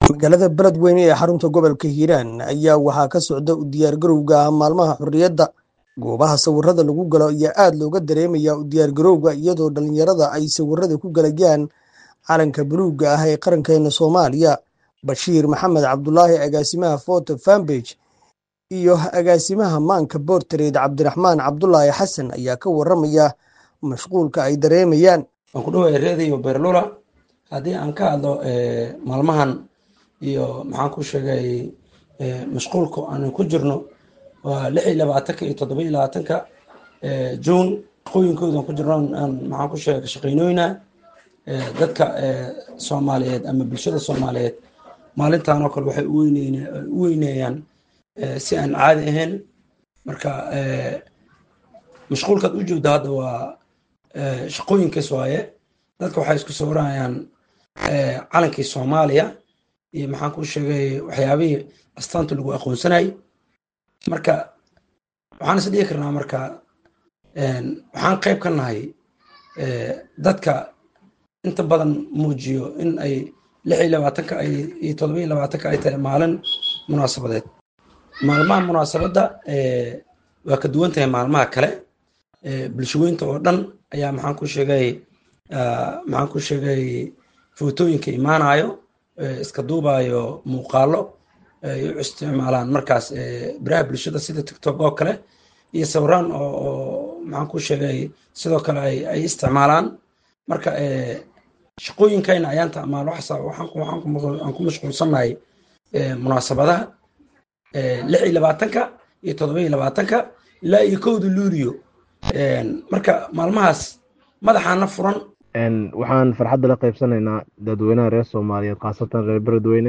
magaalada beledweyne ee xarunta gobolka hiiraan ayaa waxaa ka socda u diyaargarowga maalmaha xorriyadda goobaha sawirada lagu galo ayaa aad looga dareemayaa u diyaargarowga iyadoo dhallinyarada ay sawirada ku galayaan calanka buluugga ah ee qarankeena soomaaliya bashiir maxamed cabdulaahi agaasimaha foto fambage iyo agaasimaha maanka bortareed cabdiraxmaan cabdulaahi xasan ayaa ka waramaya mashquulka ay dareemayaan waan ku dhawaay reedayo berlula haddii aan ka hadlo maalmahan iyo maxaan ku sheegay mashquulka aan ku jirno waa lix iyo labaatanka iyo toddoba iyo labaatanka juun shaqooyinkooda aan ku jirno aan maxaan ku sheegay shaqeynooyna dadka soomaaliyeed ama bulshada soomaaliyeed maalintan oo kale waxay u weyneeyaan si aan caadi ahayn marka mashquulkaad u joogda hadda waa shaqooyinkaas waaye dadka waxay isku sawirayaan calankii soomaaliya iyo maxaan ku sheegay waxyaabihii astaanta lagu aqoonsanayay marka waxaan is dhihi karnaa marka waxaan qayb ka nahay dadka inta badan muujiyo in ay lix iyo labaatanka ay iyo toddoba iyo labaatanka ay tahay maalin munaasabadeed maalmaha munaasabadda waa ka duwan tahay maalmaha kale bulshaweynta oo dhan ayaa maxaan ku sheegay maxaan ku sheegay footooyinka imaanayo iska duubayo muuqaalo ay u isticmaalaan markaas baraha bulshada sida tiktok oo kale iyo sawiraan oo maxaan ku sheegay sidoo kale ay isticmaalaan marka shaqooyinkayna ayaanta amaal waxaan ku mashquulsannahay munaasabadaha lix iyo labaatanka iyo toddoba iyo labaatanka ilaa iyo kowda luuliyo marka maalmahaas madaxaana furan waxaan farxadda la qaybsanaynaa dadweynaha reer soomaaliyeed khaasatan reer beledweyne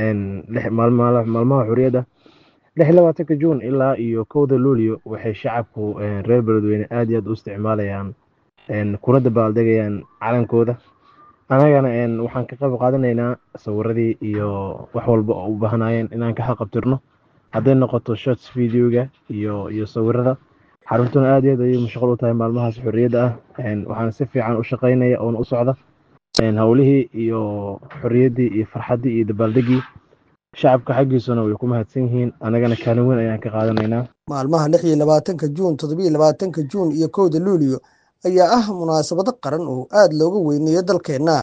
maalmaha xuriyadda lix labaatanka juun ilaa iyo kowda luulyo waxay shacabku reer beledweyne aad iyo aad u isticmaalayaan kuna dabaaldegayaan calankooda anagana waxaan ka qayb qaadanaynaa sawiradii iyo wax walba oo u baahnaayeen inaan ka xaqabtirno hadday noqoto shots videoga iyo iyo sawirada xaruntuna aad iyo aad ayay mashquul u tahay maalmahaas xorriyadda ah waxaana si fiican u shaqaynaya oona u socda howlihii iyo xorriyaddii iyo farxaddii iyo dabaaldegii shacabka xaggiisuna way ku mahadsan yihiin anagana kaalin weyn ayaan ka qaadanaynaa maalmaha lix iyo labaatanka juun toddobiyo labaatanka juun iyo kowda luuliyo ayaa ah munaasabado qaran oo aad looga weyneeyo dalkeenna